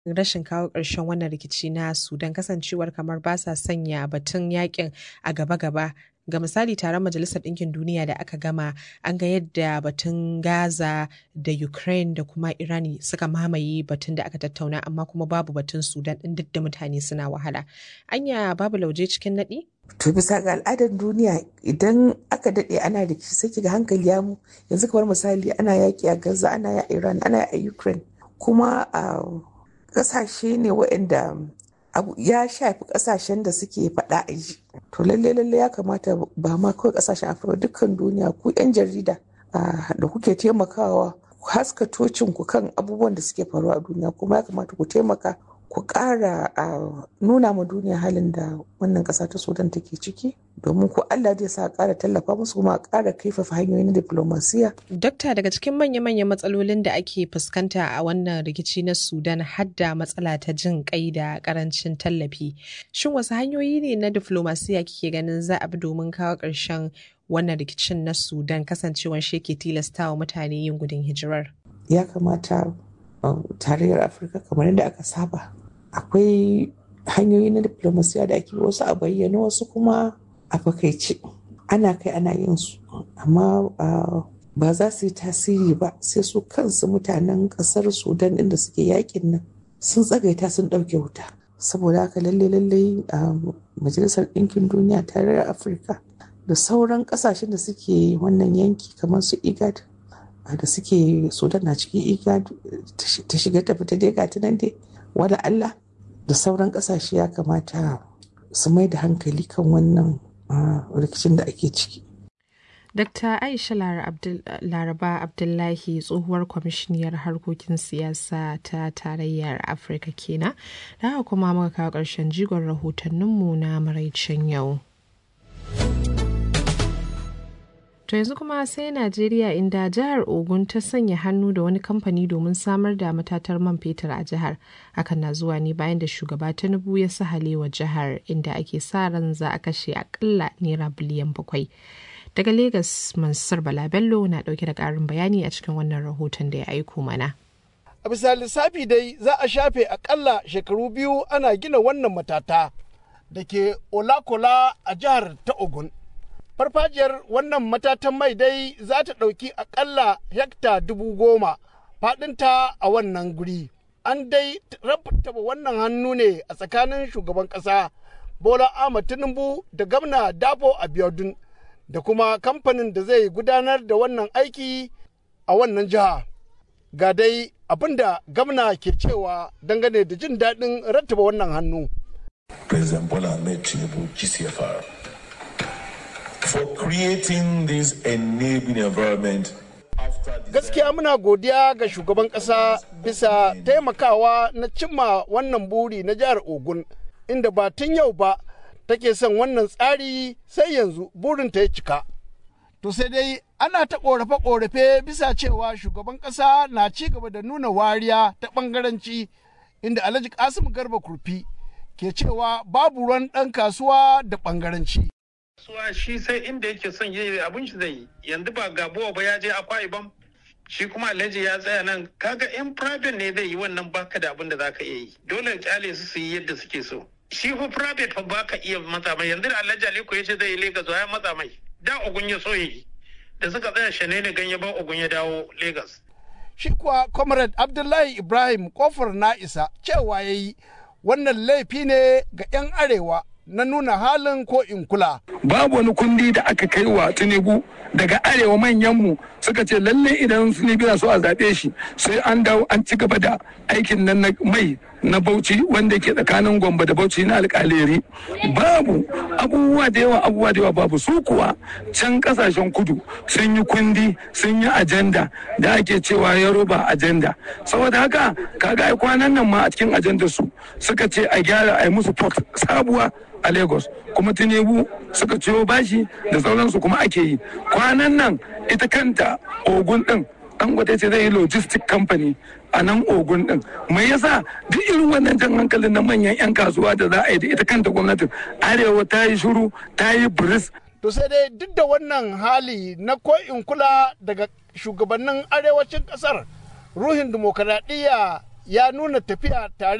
rashin kawo ƙarshen wannan rikici na Sudan kasancewar kamar ba sa sanya batun yakin a gaba-gaba ga misali taron majalisar ɗinkin duniya da aka gama an ga yadda batun gaza da ukraine da kuma iran suka mamaye batun da aka tattauna amma kuma babu batun sudan ɗin duk da mutane suna wahala anya babu lauje cikin naɗi to bisa ga al'adar duniya idan aka daɗe ana rikici sai kiga hankali ya mu yanzu kamar misali ana yaƙi a gaza ana ya iran ana a ukraine kuma a ƙasashe ne waɗanda abu ya shafi kasashen da suke faɗa a ji to lalle lalle ya kamata ba ma kawai kasashen afirka dukkan duniya ku yan jarida da kuke taimakawa ku haska tocin ku kan abubuwan da suke faruwa a duniya kuma ya kamata ku taimaka ku ƙara nuna ma duniya halin da wannan ƙasa ta sudan take ciki domin ku allah zai sa ƙara tallafa musu kuma ƙara kaifafa hanyoyin diplomasiya. Dokta daga cikin manya-manyan matsalolin da ake fuskanta a wannan rikici na sudan hadda matsala ta jin kai da karancin tallafi shin wasu hanyoyi ne na diplomasiya kike ganin za a bi domin kawo ƙarshen wannan rikicin na sudan kasancewar shi ke tilasta wa mutane yin gudun hijirar ya kamata tarayyar afirka kamar yadda aka saba akwai hanyoyi na diplomasiya da ake wasu a bayyana wasu kuma a fakaice ana kai ana yin su amma ba za su yi tasiri ba sai su kansu mutanen kasar sudan inda suke yakin nan sun tsagaita sun ɗauke wuta saboda haka lalle lalle majalisar ɗinkin duniya tarayyar afirka da sauran ƙasashen da suke wannan yanki kamar su igad da suke sudan na cikin igad ta shiga ta fita dai gata nan dai wala allah da sauran ƙasashe ya kamata su mai da hankali kan wannan rikicin da ake ciki Dr. Aisha Laraba Abdullahi tsohuwar kwamishiniyar harkokin siyasa ta tarayyar Afirka kenan, da haka kuma muka kawo ƙarshen jigon rahotanninmu na maraicin yau. To yanzu kuma sai Najeriya inda jihar Ogun ta sanya hannu da wani kamfani domin samar da matatar man fetur a jihar. Hakan na zuwa ne bayan da shugaba Tinubu ya sahale wa jihar inda ake sa ran za a kashe akalla naira biliyan bakwai. Daga Legas Mansur Bala Bello na dauke da karin bayani a cikin wannan rahoton da ya aiko mana. A bisa lissafi dai za a shafe akalla shekaru biyu ana gina wannan matata da ke Olakola a jihar ta Ogun. farfajiyar wannan matatan mai dai za ta ɗauki akalla hekta dubu goma faɗinta a wannan guri an dai rabtaba wannan hannu ne a tsakanin shugaban ƙasa bola ahmad tinubu da gamna dabo abiodun da kuma kamfanin da zai gudanar da wannan aiki a wannan jiha ga dai abin da gamna ke cewa dangane da jin daɗin rattaba wannan hannu President Bola Ahmed Tinubu GCFR for creating this enabling environment gaskiya muna godiya ga shugaban ƙasa bisa taimakawa na cimma wannan buri na jihar ogun inda ba tun yau ba take son wannan tsari sai yanzu burinta ya cika to sai dai ana ta ƙorafe-ƙorafe bisa cewa shugaban ƙasa na ci gaba da nuna wariya ta ɓangaranci inda alhaji kasim garba kurfi ke cewa babu ruwan ɗan kasuwa da ɓangaranci kasuwa shi sai inda yake son yi abin shi zai yi yanzu ba gabuwa ba ya je akwa ibam shi kuma alhaji ya tsaya nan kaga in private ne zai yi wannan baka da abin da zaka iya yi dole kyale su su yi yadda suke so shi fa private fa baka iya matsa mai yanzu da alhaji aliko ya ce zai yi Legas ya matsa mai da ogun ya so yi da suka tsaya shane ne ganye ba ogun ya dawo Legas. shi kuwa comrade abdullahi ibrahim kofar na isa cewa ya yi wannan laifi ne ga 'yan arewa na nuna halin ko in kula. Babu wani kundi da aka kai wa Tinubu daga arewa manyanmu suka ce lalle idan Tinubu na so a zaɓe shi sai an dawo an ci gaba da aikin nan na mai na Bauchi wanda ke tsakanin Gombe da Bauchi na alƙaleri. Babu abubuwa da yawa abubuwa da yawa babu su kuwa can kasashen kudu sun yi kundi sun yi ajanda da ake cewa Yoruba ajanda. Saboda haka kaga ai kwanan nan ma a cikin ajandar su suka ce a gyara a yi musu port sabuwa a lagos kuma tinubu suka ciyo bashi da sauransu kuma ake yi kwanan nan ita kanta ogun din dangote ce zai yi logistic company a nan ogun din mai yasa duk irin wannan jan hankalin na manyan 'yan kasuwa da za a yi da ita kanta gwamnatin arewa ta yi shuru ta yi biris to sai dai duk da wannan hali na ko'in kula daga shugabannin arewacin kasar ruhin dimokuraɗiyya ya nuna tafiya tare